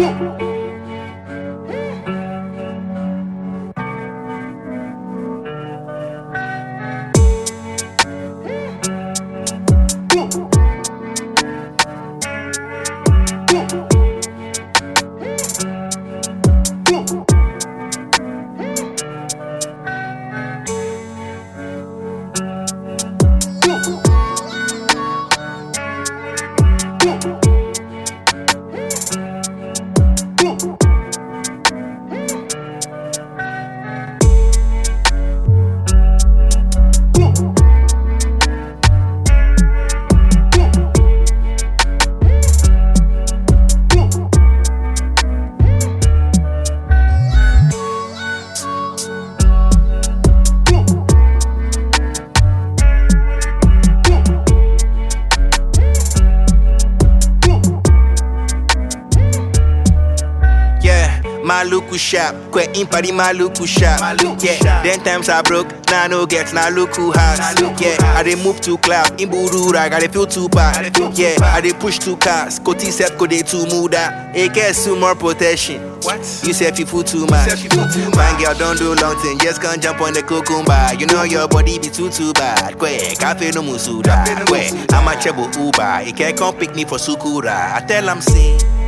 Yeah, Maluku sharp, kwe impari Maluku sharp. Maluku yeah, sharp. then times I broke, now no get na Luku house. Na Luku yeah, house. I dey move to cloud, in Burura, I dey feel too bad. I dey feel too yeah, bad. I dey push two cars, Koti set ko dey too muda. It gets some more protection. What? You said you fool too much. said you fool too Man, much. girl, don't do long thing, just can't jump on the cucumber. You know your body be too too bad. Kwe, cafe no musuda. Cafe no Kwe, musuda. I'm a chebo Uber. He can't come pick me for Sukura. I tell him say.